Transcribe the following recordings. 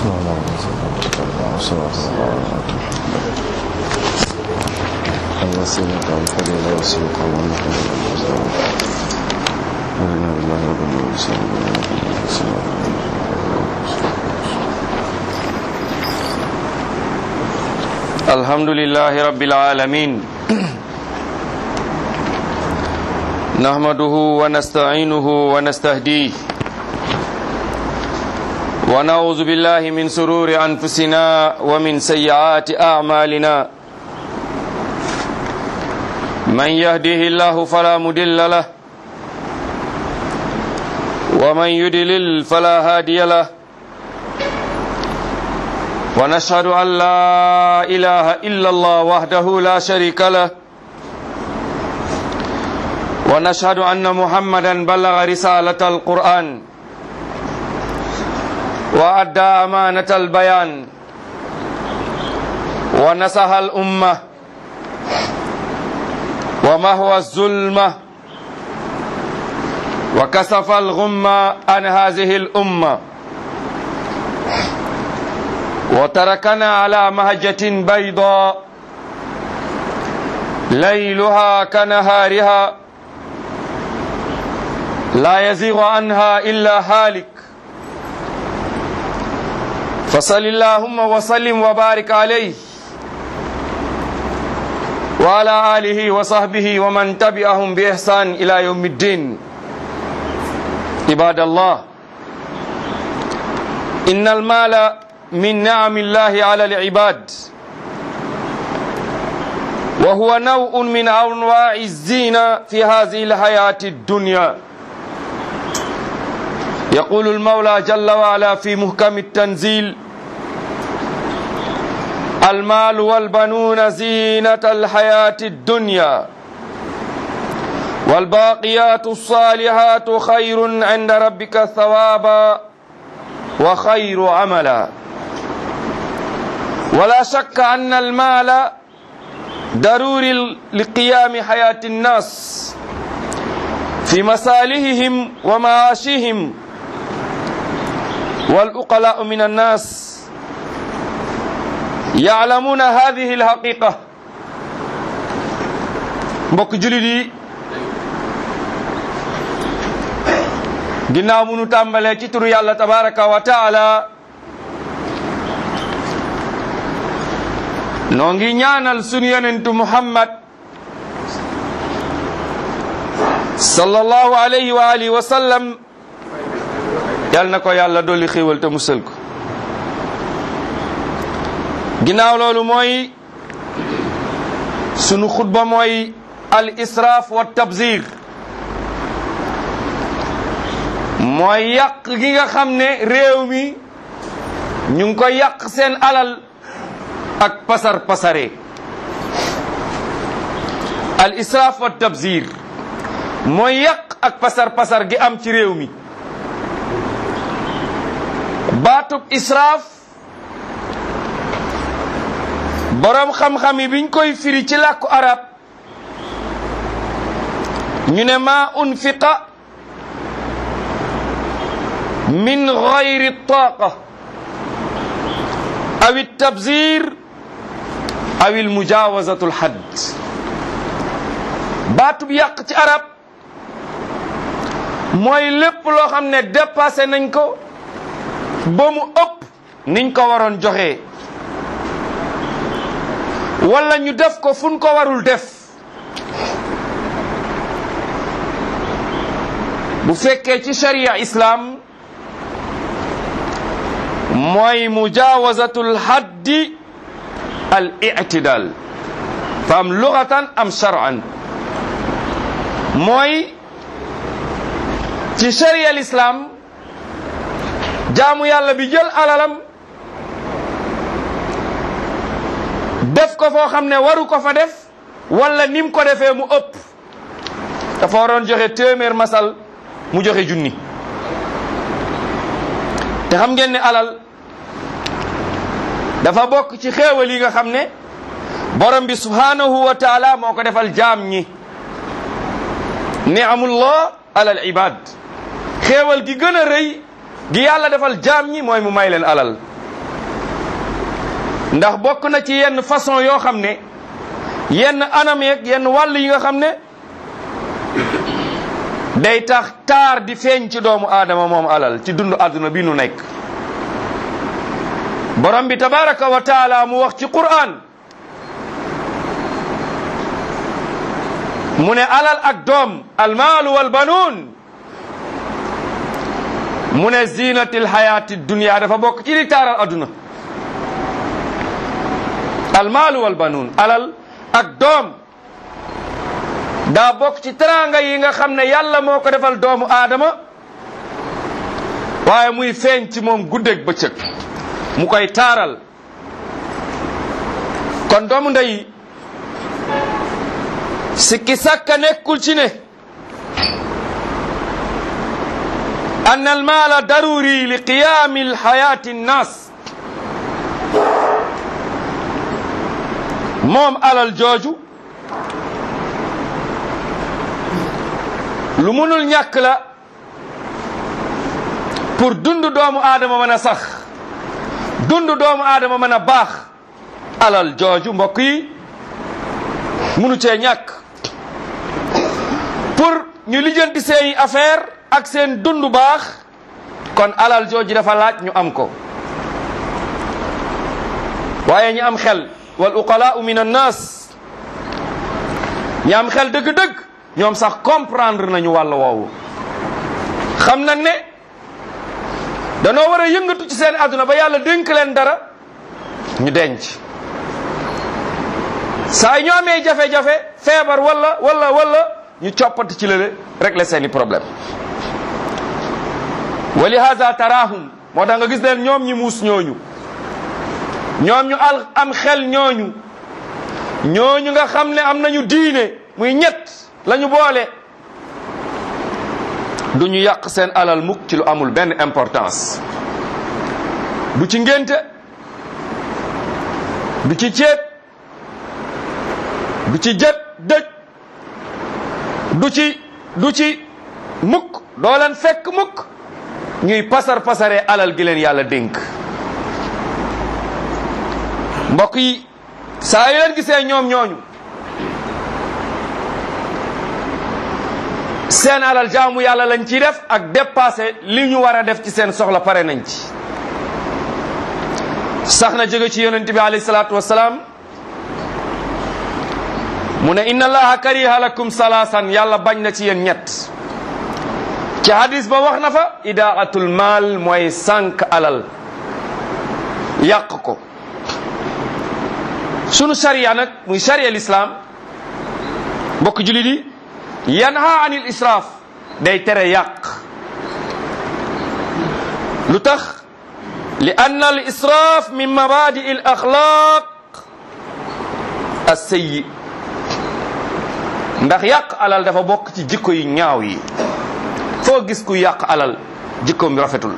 الوسيلة والفضيلة والسلطة والنحو والمزدوج ولنا بالله رب الحمد لله رب العالمين نحمده ونستعينه ونستهديه ونعوذ بالله من سرور أنفسنا ومن سيئات أعمالنا من يهده الله فلا مدل له ومن يدلل فلا هادي له ونشهد أن لا إله إلا الله وحده لا شريك له ونشهد أن محمدا بلغ رسالة القرآن وأدى أمانة البيان ونصح الأمة ومهوى الظلمة وكسف الغمة عن هذه الأمة وتركنا على مهجة بيضاء ليلها كنهارها لا يزيغ عنها إلا هالك فصل اللهم وسلم وبارك عليه وعلى آله وصحبه ومن تبعهم بإحسان إلى يوم الدين عباد الله إن المال من نعم الله على العباد وهو نوع من أنواع الزينة في هذه الحياة الدنيا يقول المولى جل وعلا في محكم التنزيل المال والبنون زينة الحياة الدنيا والباقيات الصالحات خير عند ربك ثوابا وخير عملا ولا شك أن المال ضروري لقيام حياة الناس في مصالحهم ومعاشهم والأقلاء من الناس يعلمون هذه الحقيقة mbokk julit yi ginnaaw munu tàmbalee ci turu yàlla tabaraka wa taala noo ngi ñaanal sunu yonentu muhammad sallallahu alayhi wa alihi wa sallam yal na ko yàlla dolli xéewal te musal ko ginnaaw loolu mooy sunu xutba mooy al israaf wa tabzir mooy yàq gi nga xam ne réew mi ñu ngi ko yàq seen alal ak pasar pasare al israaf wa tabzir mooy yàq ak pasar pasar gi am ci réew mi baatub israaf boroom xam-xam yi biñ koy firi ci làkku arab ñu ne ma unfiqa min gayri taqa aw tabzir aw mujawazatu lhadd baatub yàq ci arab mooy lépp loo xam ne dépassé nañ ko ba mu ëpp niñ ko waroon joxe wala ñu def ko fuñ ko warul def bu fekkee ci sharia islam mooy mujawazatul haddi al i'tidal fa am lugatan am shar'an mooy ci sharia l'islam jaamu yàlla bi jël alalam def ko foo xam ne waru ko fa def wala nim ko defee mu ëpp dafa waroon joxe téeméer masal mu joxe junni te xam ngeen ne alal dafa bokk ci xéewal yi nga xam ne borom bi subhanahu wa taala moo ko defal jaam ñi ni'amullah alal ibad xéewal gi gën a rëy gi yàlla defal jaam ñi mooy mu may leen alal ndax bokk na ci yenn façon yoo xam ne yenn anam yeeg yenn wàll yi nga xam ne day tax taar di feeñ ci doomu aadama moom alal ci dund àdduna bi nu nekk borom bi tabaraka wa taala mu wax ci qur'an mu ne alal ak doom almaalu walbanuun mu ne zinatil hayati dunia dafa bokk ci li taaral adduna almaalu walbanuun alal ak doom daa bokk ci teraanga yi nga xam ne yàlla moo ko defal doomu aadama waaye muy feeñ ci moom guddeeg bëccëg mu koy taaral kon doomu ndey sikki sàkka nekkul ci ne ann almaala daruri li qiyaami alxayaati nnaas moom alal jooju lu munul ñàkk la pour dund doomu aadama mën a sax dund doomu aadama mën a baax alal jooju mbokk yi munu cee ñàkk pour ñu lijjanti seeni affaire ak seen dund baax kon alal jooju dafa laaj ñu am ko waaye ñi am xel wal uqalaau min annas ñi am xel dëgg-dëgg ñoom sax comprendre nañu wàll woowu xam nañ ne danoo war a yëngatu ci seen àdduna ba yàlla dénk leen dara ñu denc saa ñu amee jafe-jafe feebar wala wala wala ñu coppati ci lële régler seeni problème wa lihaza tarahum moo tax nga gis leen ñoom ñi muus ñooñu ñoom ñu al am xel ñooñu ñooñu nga xam ne am nañu diine muy ñett lañu boole du ñu yàq seen alal mukk ci lu amul benn importance du ci ngénte du ci ceet du ci jët dëj du ci du ci mukk doo leen fekk mukk ñuy pasar pasaree alal gi leen yàlla dénk mbokk yi saa yu leen gisee ñoom ñooñu seen alal jaamu yàlla lañ ciy def ak dépassé li ñu war a def ci seen soxla pare nañ ci sax na jóge ci yonent bi alayhi salaatu wasalaam mu ne inna allaha kariha lakum salaasan yàlla bañ na ci yéen ñett ci hadis ba wax na fa idaatul maal mooy sànq alal yàq ko sunu sariya nag muy sariya l'islam mbokk julit yi yanha anil israaf day tere yàq lu tax li anna al israaf min mabadi al axlaq as-sayyi ndax yàq alal dafa bokk ci jikko yu ñaaw yi foo gis ku yàq alal jikkoom bi rafetul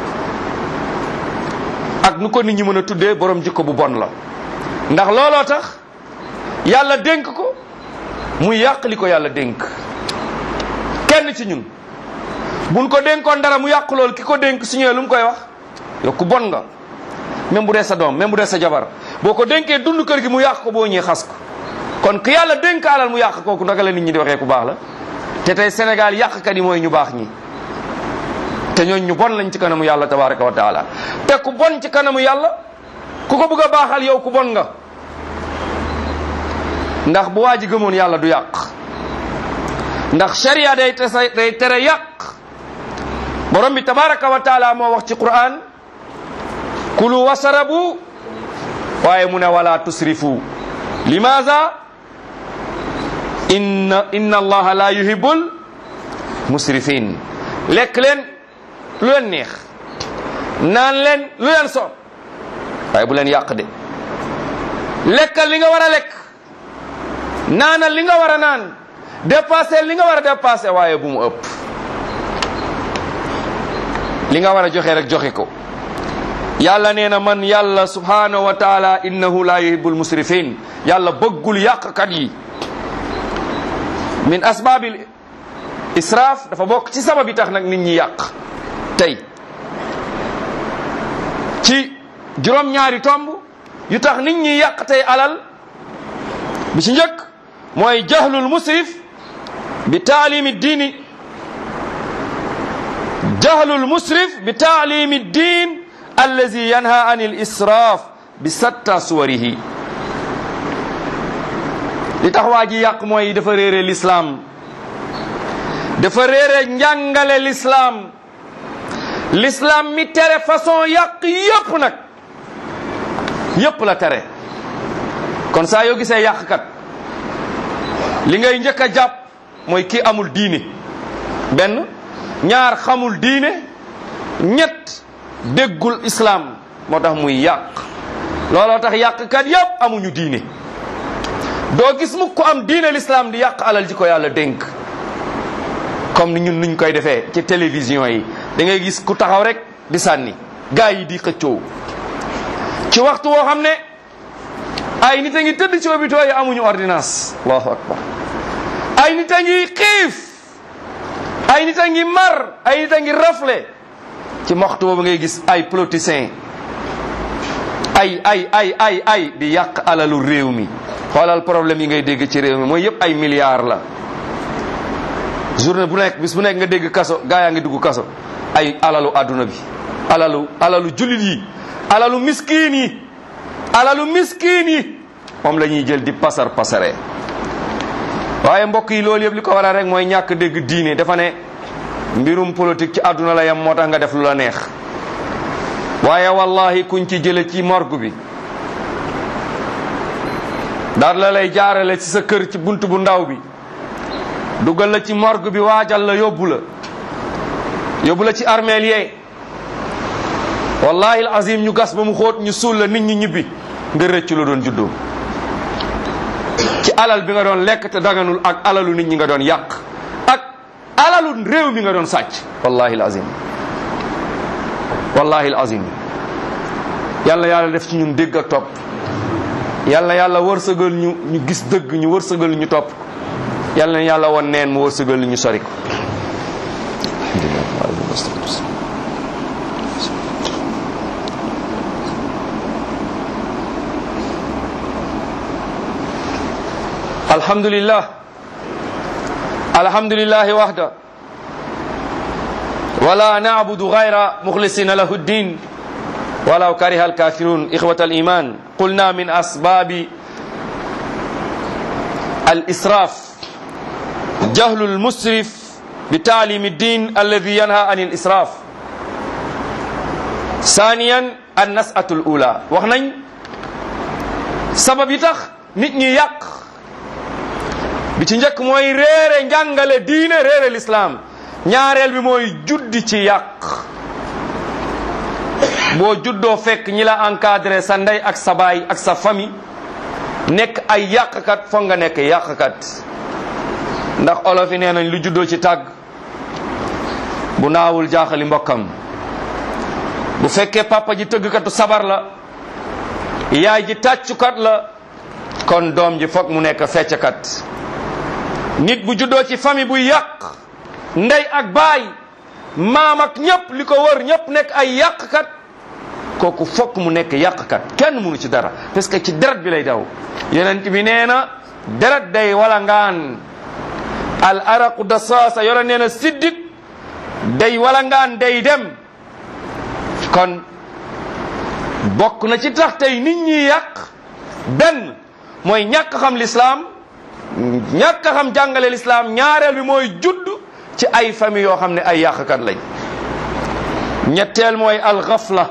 ak nu ko nit ñi mën a tuddee borom jikko bu bon la ndax looloo tax yàlla dénk ko muy yàq li ko yàlla dénk kenn ci ñun buñ ko dénkoon dara mu yàq lool ki ko dénk su ñëwee lu mu koy wax yow ku bon nga même bu dee sa doom même bu dee sa jabar boo ko dénkee dund kër gi mu yàq ko boo ñëwee xas ko kon ki yàlla dénk alal mu yàq kooku naka la nit ñi di waxee ku baax la te tey Sénégal yàqkat yi mooy ñu baax ñi te ñooñ ñu bon lañ ci kanamu yàlla tabaraka wa taala te ku bon ci kanamu yàlla ku ko bëgg a baaxal yow ku bon nga ndax bu waa ji gëmoon yàlla du yàq ndax sharia day tesa day tere yàq borom bi tabaraka wa taala moo wax ci quran kulu wasarabu waaye mu ne wala tusrifu limaza inna inna allaha la yuhibbul musrifin lekk leen lu leen neex naan leen lu leen soob waaye bu leen yàq de lekkal li nga war a lekk naanal li nga war a naan dépassé li nga war a dépassé waaye bu mu ëpp li nga war a joxe rek joxe ko yàlla nee na man yàlla subhanahu wa taala innahu la yuhibbul musrifin yàlla bëggul yàqkat yi min asbabil israaf dafa bokk ci sabab yi tax nag nit ñi yàq tey ci juróom-ñaari tomb yu tax nit ñi yàq tey alal bi ci njëkk mooy jahlul musrif bi taalimi diini jahlul musrif bi taalimi diin allazi yanha an il israaf bi satta suwarihi li tax waa ji yàq mooy dafa réere lislaam dafa réere njàngale lislaam lislaam mi tere façon yàq yépp nag yépp la tere kon saa yoo gisee yàqkat li ngay njëkk a jàpp mooy kii amul diine benn ñaar xamul diine ñett déggul islaam moo tax muy yàq looloo tax yàqkat yépp amuñu diine doo gis mukk ko am diine l'islam di yàq alal ji ko yàlla dénk comme ni ñun nuñ koy defee ci télévision yi da ngay gis ku taxaw rek di sànni gaa yi di xëccoo ci waxtu woo xam ne ay nit a ngi tëdd ci hôpitaux yi amuñu ordonnance allahu akbar ay nit a ngi xiif ay nit a ngi mar ay nit a ngi rafle ci waxtu boobu ngay gis ay politiciens ay ay ay ay ay di yàq alalu réew mi xoolal problème yi ngay dégg ci réew mi mooy yëpp ay milliards la journée bu nekk bis bu nekk nga dégg kaso gaa yaa ngi dugg kaso ay alalu adduna bi alalu alalu jullit yi alalu miskiin yi alalu miskiin yi moom la ñuy jël di pasar pasare waaye mbokk yi loolu yëpp li ko waral rek mooy ñàkk dégg diine dafa ne mbirum politique ci àdduna la yam moo tax nga def lu la neex waaye wallahi kuñ ci jële ci morgue bi daal la lay jaarale ci sa kër ci bunt bu ndaw bi dugal la ci morgue bi waajal la yóbbu la yóbbu la ci armeel yee wallahi azim ñu gas ba mu xóot ñu suul la nit ñi ñibbi nga rëcc la doon juddoo ci alal bi nga doon lekk te daganul ak alalu nit ñi nga doon yàq ak alalu réew mi nga doon sàcc wallahi azim wallahi azim yàlla yàlla def ci ñun dégg ak topp yàlla yàlla wërsëgal ñu ñu gis dëgg ñu wërsëgal ñu topp yàlla na yàlla won neen mu wërsëgal ñu sori ko alhamdulillah alhamdulillahi wahda wala na'budu ghayra mukhlisina lahu ddin ولو كره الكافرون إخوة الإيمان قلنا من أسباب الإسراف جهل المسرف بتعليم الدين الذي ينهى عن الإسراف ثانيا النسأة الأولى وخنين سبب يتخ nit ñi yàq bi ci njëkk mooy réere njàngale diine réere l'islam ñaareel bi mooy juddi ci yàq boo juddoo fekk ñi la encadré sa ndey ak sa baay ak sa famille nekk ay yàqkat foog nga nekk yàqkat ndax olof yi nee nañ lu juddoo ci tàgg bu naawul jaaxali mbokkam bu fekkee papa ji tëggkatu sabar la yaay ji tàccukat la kon doom ji foog mu nekk fecckat nit bu juddoo ci famille bu yàq ndey ak baay maam ak ñëpp li ko wër ñëpp nekk ay yàqkat kooku fokk mu nekk yàqkat kenn mënu ci dara parce que ci deret bi lay daw yonent bi nee na deret day wala ngaan al araqu dasaasa yore nee na siddit day wala ngaan day dem kon bokk na ci tax tey nit ñi yàq benn mooy ñàkk xam lislaam ñàkk xam jàngale lislaam ñaareel bi mooy judd ci ay famille yoo xam ne ay yàqkat lañ ñetteel mooy alxafla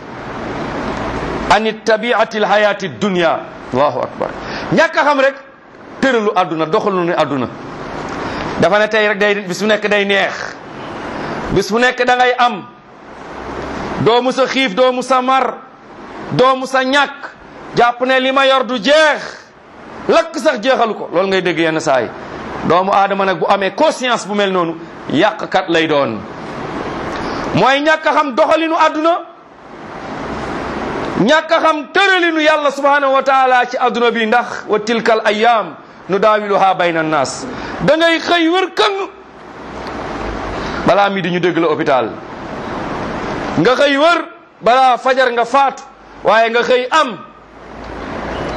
an tabiati alhayati dunia allahu akbar ñàkk a xam rek tëralu àdduna doxalu ne àdduna dafa ne tey rek day bis bu nekk day neex bis bu nekk da ngay am doo mu sa xiif doo mu sa mar doo mu sa ñàkk jàpp ne li ma yor du jeex lakk sax jeexalu ko loolu ngay dégg yenn saa yi doomu aadama nag bu amee conscience bu mel noonu yàqkat lay doon mooy ñàkk a xam doxalinu àdduna ñàkk a xam tëralinu yàlla subhanahu wa taala ci àdduna bi ndax wa tilkal ayam nu daawiluha bayna annas da ngay xëy wër këng balaa mi di ñu dégg la hôpital nga xëy wër balaa fajar nga faatu waaye nga xëy am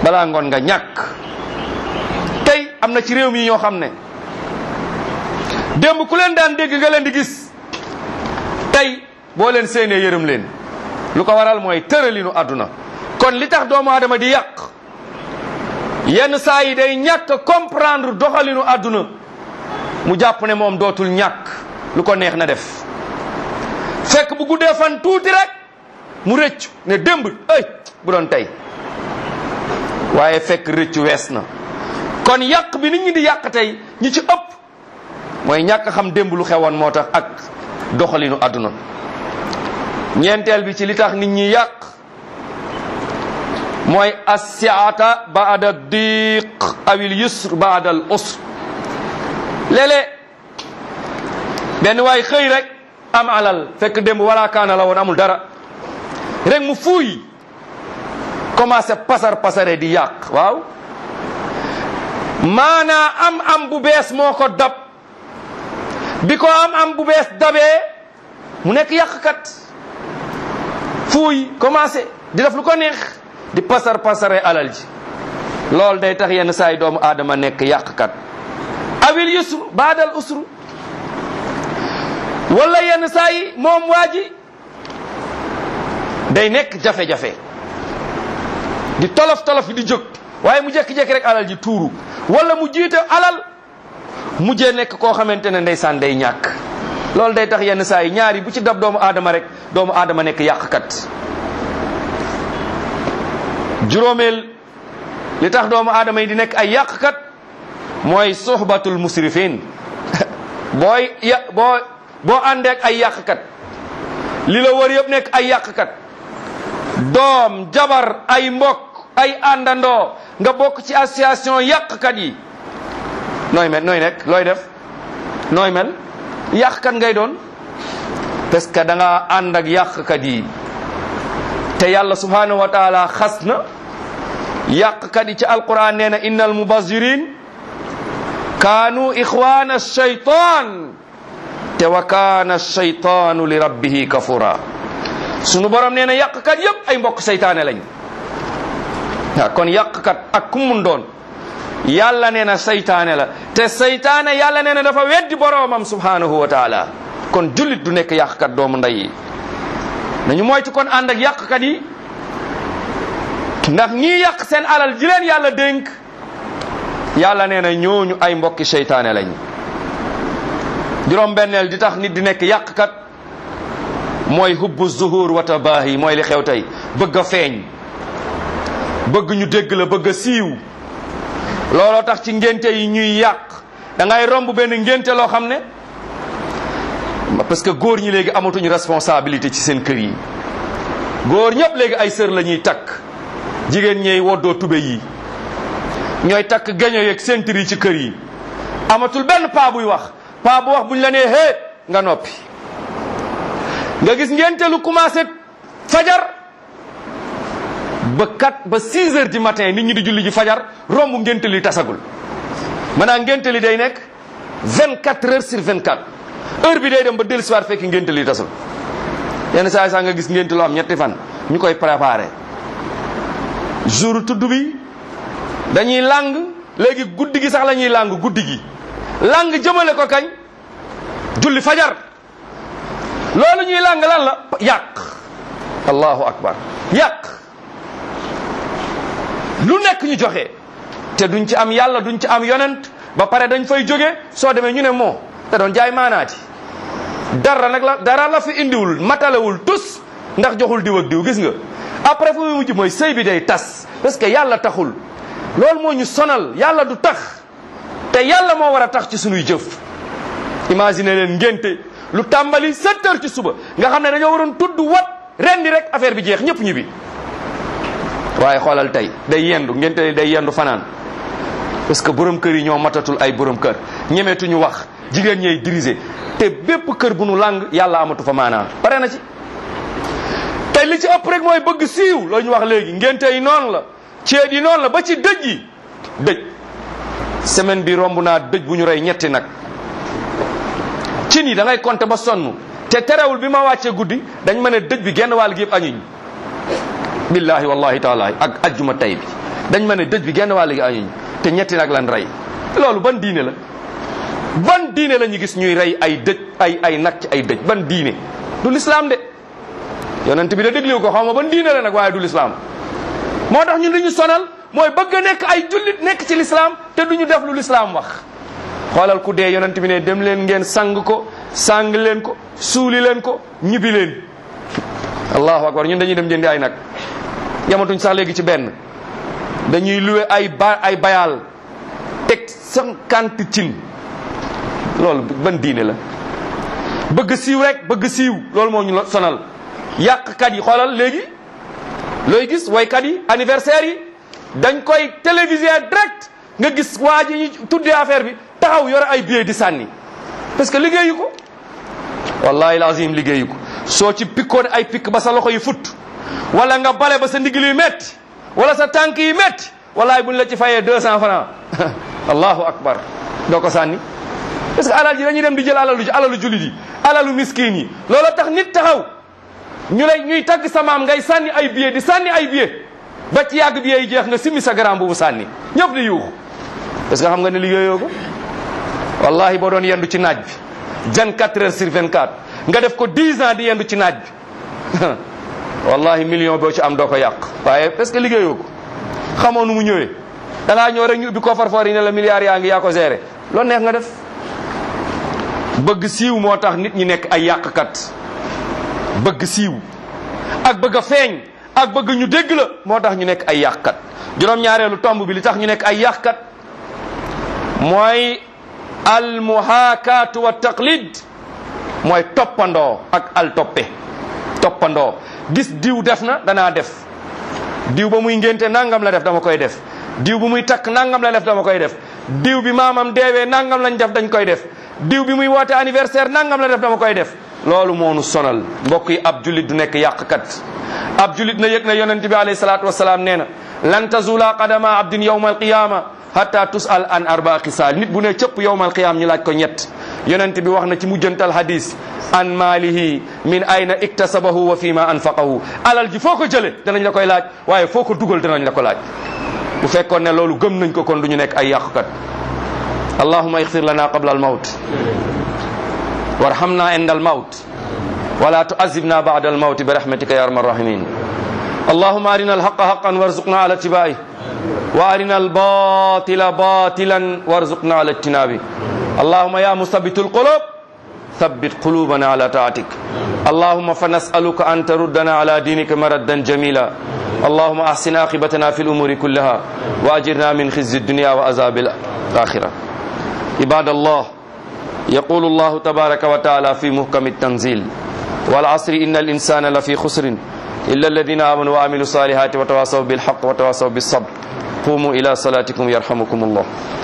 balaa ngoon nga ñàkk tey am na ci réew mi ñoo xam ne démb ku leen daan dégg nga leen di gis tey boo leen séenee yërëm leen lu ko waral mooy tëralinu àdduna kon li tax doomu aadama di yàq yenn saa yi day ñàkk comprendre doxalinu àdduna mu jàpp ne moom dootul ñàkk lu ko neex na def fekk bu guddee fan tuuti rek mu rëccu ne démb ay bu doon tey waaye fekk rëccu wees na kon yàq bi nit ñi di yàq tey ñi ci ëpp mooy ñàkk xam démb lu xewoon moo tax ak doxalinu àdduna ñeenteel bi ci li tax nit ñi yàq mooy assiata baada diq awil yusr baada al usr léeg-léeg benn waay xëy rek am alal fekk démb wala kaana la woon amul dara rek mu fuuy commencé pasar pasare di yàq waaw maanaa am am bu bees moo ko dab bi ko am am bu bees dabee mu nekk yàqkat fuuy commencé di def lu ko neex di pasar pasare alal ji loolu day tax yenn saa yi doomu aadama nekk yàqkat awil yusru baadal usru wala yenn saa yi moom waa ji day nekk jafe-jafe di tolof tolof di jóg waaye mu jékki-jékki rek alal ji tuuru wala mu jiite alal mujjee nekk koo xamante ne ndeysaan day ñàkk loolu day tax yenn saa yi ñaari bu ci dab doomu aadama rek doomu aadama nekk yàqkat juróomeel li tax doomu aadama yi di nekk ay yàqkat mooy suhbatul musrifin booy ya boo boo àndeek ay yàqkat li la wër yëpp nekk ay yàqkat doom jabar ay mbokk ay àndandoo nga bokk ci association yàqkat yi nooy mel nooy nekk looy def nooy mel yàqkat ngay doon parce que da nga ànd ak yàqkat yi te yàlla subhanahu wa taala xas na yàqkat yi ci alquran nee na innal mubazirin kaanu ixwana shaytan te wa kaana shaytaanu li rabbihi kafura sunu borom nee na yàqkat yépp ay mbokk seytaane lañ waaw kon yàqkat ak ku mun doon yàlla nee na seytaane la te seytaane yàlla nee na dafa weddi boroomam subhanahu wa taala kon jullit du nekk yàqkat doomu ndey yi nañu moytu kon ànd ak yàqkat yi ndax ñii yàq seen alal ji leen yàlla dénk yàlla nee na ñooñu ay mbokki seytaane lañ juróom benneel di tax nit di nekk yàqkat mooy hubbu zuhur wa tabaahi mooy li xew tey bëgg a feeñ bëgg ñu dégg la bëgg a siiw looloo tax ci ngénte yi ñuy yàq da ngay romb benn ngénte loo xam ne parce que góor ñi léegi amatuñu responsabilité ci seen kër yi góor ñëpp léegi ay sër la ñuy takk jigéen ñey woddoo tube yi ñooy takk gaño yeeg sentir yi ci kër yi amatul benn paa buy wax paa bu wax buñ la nee hee nga noppi nga gis ngénte lu commencé fajar ba 4 ba 6 heures du matin nit ñi di julli ji fajar romb ngénte li tasagul maanaam ngénte li day nekk 24 heures sur 24 heure bi day dem ba dellu soir fekk ngénte li tasul yenn saa yi sax nga gis ngénte lu am ñetti fan ñu koy préparé jour tudd bi dañuy làng léegi guddi gi sax la ñuy làng guddi gi làng jëmale ko kañ julli fajar loolu ñuy làng lan la yàq allahu akbar yàq lu nekk ñu joxe te duñ ci am yàlla duñ ci am yonent ba pare dañ fay jóge soo demee ñu ne moo te doon jaay maanaati dara nag la dara la fi indiwul matalewul tus ndax joxul diw ak diw gis nga après fu mu mujj mooy sëy bi day tas parce que yàlla taxul loolu moo ñu sonal yàlla du tax te yàlla moo war a tax ci sunuy jëf imagine leen ngénte lu tàmbali sept heures ci suba nga xam ne dañoo waroon tudd wat rendi rek affaire bi jeex ñëpp ñibbi waaye xoolal tey day yendu ngénte li day yendu fanaan parce que borom kër yi ñoo matatul ay borom kër ñemetuñu wax jigéen ñey diriger te bépp kër bu nu lang yàlla amatu fa maanaa pare na ci te li ci ëpp rek mooy bëgg siiw loolu ñu wax léegi ngénte yi noonu la ceet yi noonu la ba ci dëj yi dëj semaine bi romb naa dëj bu ñu rey ñetti nag cin yi da ngay compter ba sonn te terewul bi ma wàccee guddi dañ ma ne dëj bi genn wàll gi yëpp añuñ billahi wallahi taala ak ajjuma tay bi dañ ma ne dëj bi genn wàll gi añuñ te ñetti nag lan rey loolu ban diine la ban diine la ñu gis ñuy rey ay dëj ay ay nag ci ay dëj ban diine du lislaam de yonent bi da déglu ko xaw ma ban diine la nag waaye du lislaam moo tax ñun li ñu sonal mooy bëgg a nekk ay jullit nekk ci lislaam te duñu def lu lislaam wax xoolal ku dee yonent bi ne dem leen ngeen sang ko sang leen ko suuli leen ko ñibbi leen allahu akbar ñun dañuy dem jëndi ay nag yamatuñ sax léegi ci benn dañuy luwe ay ba ay bayal teg cinquante cin loolu ban diine la bëgg siiw rek bëgg siiw loolu moo ñu sonal yàqkat yi xoolal léegi looy gis waykat yi anniversaire yi dañ koy téléviser direct nga gis waa ji ñu tuddee affaire bi taxaw yore ay billets di sànni parce que liggéeyu ko wallahi lazim liggéeyu ko soo ci pikkoon ay pikk ba sa loxo yi fut wala nga bale ba sa ndigil yi metti wala sa tànk yi metti wallahi buñ la ci fayee deux cent francs allahu akbar doo ko sànni parce que alal ji dañuy dem di jël alalu alalu jullit yi alalu miskin yi loolu tax nit taxaw ñu lay ñuy tagg sa maam ngay sànni ay billets di sànni ay billets ba ci yàgg billets yi jeex nga simmi sa garam bu sànni ñëpp di yuuxu parce que xam nga ne liggéeyoo ko wallahi boo doon yendu ci naaj bi 24 heures sur 24 nga def ko 10 ans di yendu ci naaj bi wallahi million boo ci am doo ko yàq waaye parce que liggéeyoo ko xamoo nu mu ñëwee da ngaa ñëw rek ñu ubbi ko farfor yi ne la milliards yaa ngi yaa ko géré loolu neex nga def bëgg siiw moo tax nit ñi nekk ay yàqkat bëgg siiw ak bëgg a feeñ ak bëgg ñu dégg la moo tax ñu nekk ay yàqkat juróom-ñaareelu tomb bi li tax ñu nekk ay yàqkat mooy al muhaakaatu wa taqlid mooy toppandoo ak al toppe toppandoo gis diw def na danaa def diw ba muy ngénte nangam la def dama koy def diw bu muy takk nangam la def dama koy def diw bi maamam deewee nangam lañ def dañ koy def diw bi muy woote anniversaire nangam la def dama koy def loolu moo nu sonal mbokk yi ab julit du nekk yàqkat ab julit na yëg na yonent bi alayhi salaatu wasalaam nee na lan tazula qadama abdin yawma alqiyama hatta tusal an arba xisaal nit bu ne cëpp yawma alqiyama ñu laaj ko ñett yonent bi wax na ci mujjantal hadis an maalihi min ayna iktasabahu wa fi ma anfaqahu alal ji foo ko jële danañ la koy laaj waaye foo ko dugal danañ la ko laaj bu fekkoon ne loolu gëm nañ ko kon du ñu nekk ay yàqkat allahuma ixfir lana qabla al mawt warhamna inda al mawt wala tuazibna ba'da al mawt bi rahmatika ya arhamar rahimin اللهم أرنا الحق حقا وارزقنا على اتباعه وأرنا الباطل باطلا وارزقنا على اجتنابه اللهم يا مثبت القلوب ثبت قلوبنا على طاعتك اللهم فنسألك أن تردنا على دينك مردا جميلا اللهم أحسن عاقبتنا في الأمور كلها وأجرنا من خزي الدنيا وعذاب الآخرة عباد الله يقول الله تبارك وتعالى في محكم التنزيل والعصر إن الإنسان لفي خسر إلا الذين آمنوا وعملوا الصالحات وتواصوا بالحق وتواصوا بالصبر قوموا إلى صلاتكم يرحمكم الله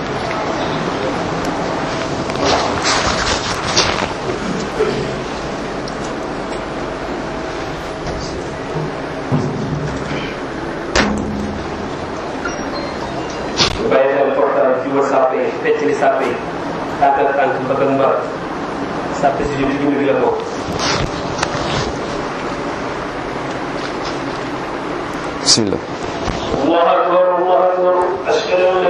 bàyyi xel portable fi wër sàppe yi fecc li sàppe yi tànk ak tànk mbagg ak mbar sàppe si jub jublu bi la bokk بسم الله الله أكبر الله أكبر أشهد أن